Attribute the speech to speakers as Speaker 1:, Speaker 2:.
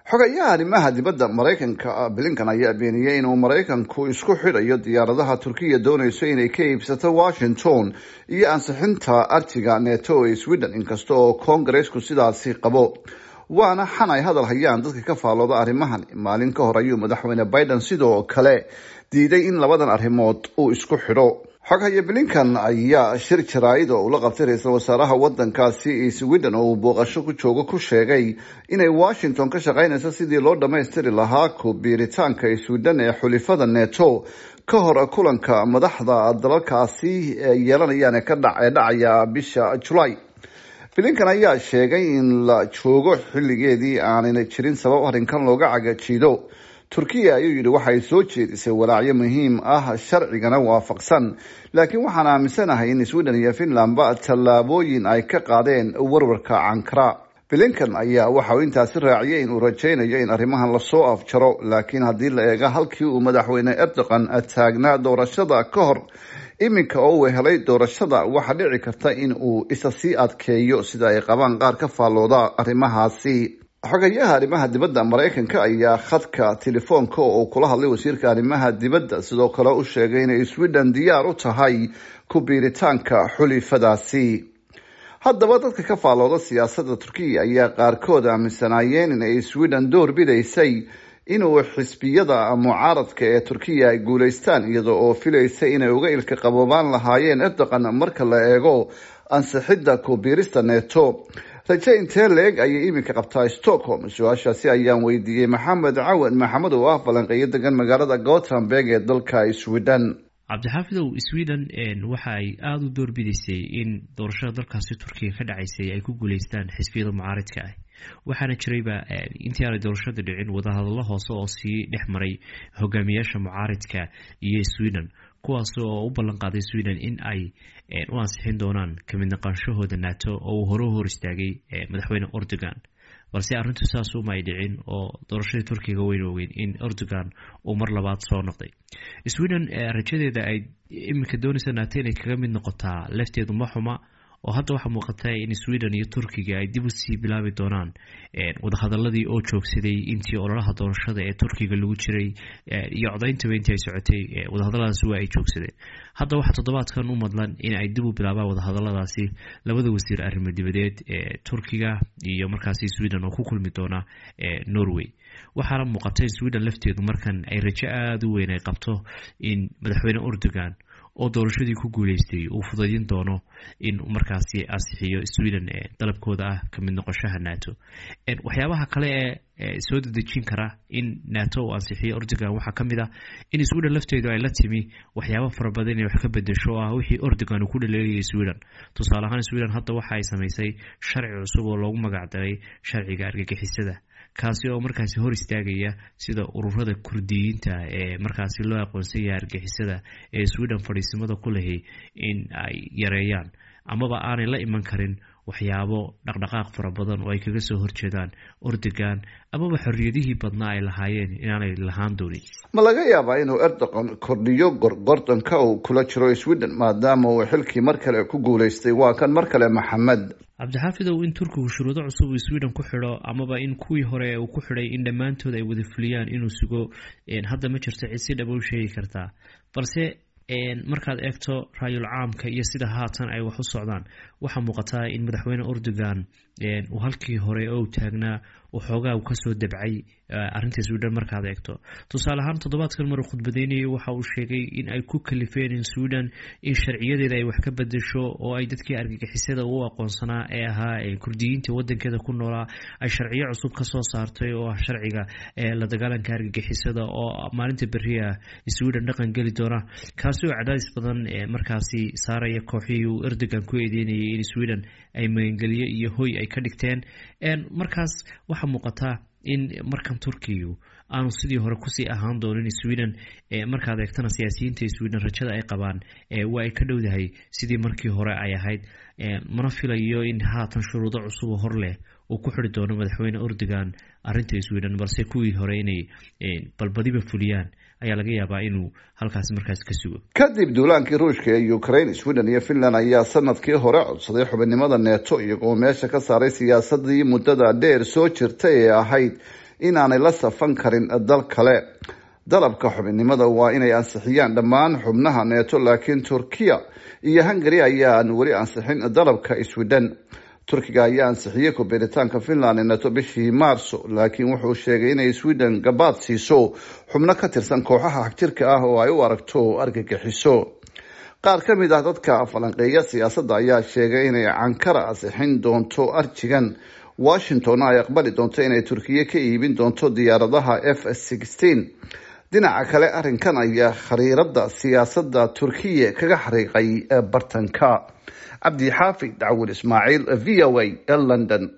Speaker 1: xogayaha arrimaha dibadda maraykanka blinkan ayaa beeniyey inuu maraykanku isku xidhayo diyaaradaha turkiya doonayso inay ka iibsato washington iyo ansixinta artiga neto ee sweden inkasta oo kongaresku sidaasi qabo waana xan ay hadal hayaan dadka ka faallooda arrimahan maalin ka hor ayuu madaxweyne biden sidoo kale diiday in labadan arrimood uu isku xidho xoghaye blinkan ayaa shir jaraa'id oo ula qabtay ra-iisul wasaaraha wadankaasi sweden oo uu booqasho ku joogo ku sheegay inay washington ka shaqaynayso sidii loo dhammaystiri lahaa ku biiritaanka sweden ee xulifada neto ka hor kulanka madaxda dalalkaasi yeelanayaan ee dhacaya bisha julay blinkan ayaa sheegay in la joogo xilligeedii aanayna jirin sabab arrinkan looga cagajiido turkiya ayuu yidhi waxay soo jeedisay walaacyo muhiim ah sharcigana waafaqsan laakiin waxaan aaminsanahay in sweden iyo finlandba tallaabooyin ay ka qaadeen warwarka cankara blinkan ayaa waxa uu intaasi raaciyay in uu rajaynayo in arrimahan lasoo afjaro laakiin haddii la eego halkii uu madaxweyne erdogan taagnaa doorashada ka hor iminka oo uu helay doorashada waxaa dhici karta in uu isa sii adkeeyo sida ay qabaan qaar ka faallooda arrimahaasi xogayaha arrimaha dibadda maraykanka ayaa khadka telefoonka oo kula hadlay wasiirka arrimaha dibadda sidoo kale u sheegay inay sweden diyaar u tahay ku biiritaanka xulifadaasi haddaba dadka ka faallooda siyaasadda turkiya ayaa qaarkood aaminsanaayeen in ay sweden door bidaysay inuu xisbiyada mucaaradka ee turkiya ay guulaystaan iyada oo filaysa inay uga ilka qaboobaan lahaayeen erdogan marka la eego ansixidda kubiirista neto raje intee leeg ayay iminka qabtaa stockholm su-aashaasi ayaan weydiiyey maxamed cawan maxamed oo ah falanqeeyo degan magaalada gothenburg ee dalka sweden
Speaker 2: cabdixaafidow sweden waxa ay aada u doorbidaysay in doorashada dalkaasi turkiga ka dhacaysay ay ku guuleystaan xisbiyada mucaaridka ah waxaana jirayba intii aanay doorashada dhicin wadahadallo hoose oo sii dhex maray hogaamiyaasha mucaaridka iyo sweden kuwaas oo u ballan qaaday sweden in ay u ansixin doonaan kamid naqaanshahooda nato oo uu hore u hor istaagay madaxweyne erdogan balse arrintu saas uma ay dhicin oo doorashadii turkiga wayna ogeyn in erdogan uu mar labaad soo noqday sweden rajadeeda ay iminka doonaysa nato inay kaga mid noqotaa lafteedu ma xuma oo hadda waxaa muuqata in sweden iyo turkiga ay dib usii bilaabi doonaan wadahadaladii oo joogsaday intii ololaha doorashada ee turkiga lagu jiray iyo codayntaba intii ay socotay wadahadaladaasi waa ay joogsadeen hadda waxaa toddobaadkan u madlan in ay dib u bilaabaan wadahadaladaasi labada wasiir arrimo dibadeed ee turkiga iyo markaasi sweden oo ku kulmi doona norway waxaana muuqata in sweden lafteedu markan ay rajo aada u weyn ay qabto in madaxweyne erdogan oo doorashadii ku guuleystay uu fudaydin doono in markaasi ansixiyo sweden dalabkooda ah kamid noqoshaha nato waxyaabaha kale ee soo dedejin kara in nato uu ansixiyo erdogan waxaa ka mid ah in sweden lafteedu ay la timi waxyaaba fara badan inay wax ka bedesho oo ah wixii erdogan uu ku dhaleelayay sweden tusaale ahaan sweden hadda waxa ay samaysay sharci cusub oo loogu magacdaray sharciga argagixisada kaasi oo markaasi hor istaagaya sida ururada kurdiyiinta ee markaasi loo aqoonsan yahay argixisada ee sweden fadhiisimada ku lahay in ay yareeyaan amaba aanay la iman karin waxyaabo dhaqdhaqaaq fara badan oo ay kaga soo horjeedaan erdogan amaba xorriyadihii badnaa ay lahaayeen inaanay lahaan doonin
Speaker 1: ma laga yaabaa inuu erdogan kordhiyo gorgordanka uu kula jiro sweden maadaama uu xilkii mar kale ku guuleystay waa kan mar kale maxamed
Speaker 2: cabdixaafidow in turkigu shuruudo cusub uu sweden ku xidho amaba in kuwii hore uu ku xidhay in dhammaantood ay wada fuliyaan inuu sugo hadda ma jirto cid si dhaba u sheegi kartaa balse markaad eegto raayul caamka iyo sida haatan ay wax u socdaan waxaa muuqataa in madaxweyne erdogan uu halkii hore oo taagnaa waxoogaa kasoo dabcay arinta sweden markaad eegto tusaale ahaan toddobaadkan maruu khudbadeynayay waxa uu sheegay in ay ku kalifeen in sweden in sharciyadeeda ay wax ka bedesho oo ay dadkii argagixisada u aqoonsanaa ee ahaa kurdiyiinta wadankeeda ku noolaa ay sharciyo cusub kasoo saartay oo ah sharciga la dagaalanka argagixisada oo maalinta beriah sweden dhaqan geli doona kaasi oo cadaadis badan markaasi saaraya kooxihii uu erdogan ku eedeynayay in sweden ay magangeliyo iyo hoy ay ka dhigteen markaas waxaa muuqataa in markan turkiyu aanu sidii hore kusii ahaan doonin sweden markaad eegtana siyaasiyiinta sweden rajada ay qabaan waa ay ka dhowdahay sidii markii hore ay ahayd mana filayo in haatan shuruudo cusub oo hor leh uu ku xiri doono madaxweyne erdogan arinta sweden balse kuwii hore inay balbadiba fuliyaan ayaa laga yaabaa inuu halkaasi markaas ka sugo
Speaker 1: kadib duulaankii ruushka ee ukraine sweden iyo finland ayaa sanadkii hore codsaday xubinimada neto iyagoo meesha ka saaray siyaasadii muddada dheer soo jirta ee ahayd inaanay la safan karin dal kale dalabka xubinnimada waa inay ansixiyaan dhammaan xubnaha neeto laakiin turkiya iyo hungari ayaan weli ansixin dalabka sweden turkiga ayaa ansixiyey kubiiritaanka finland neto bishii maarso laakiin wuxuu sheegay inay sweden gabaad siiso xubno ka tirsan kooxaha xagjirka ah oo ay u aragto argagixiso qaar ka mid ah dadka falanqeeya siyaasadda ayaa sheegay inay cankara ansixin doonto arjigan washington ay aqbali doonto inay turkiya ka iibin doonto diyaaradaha f sixteen dhinaca kale arrinkan ayaa khariirada siyaasadda turkiya kaga xariiqay bartanka cabdi xaafid dacwil ismaaciil v o a london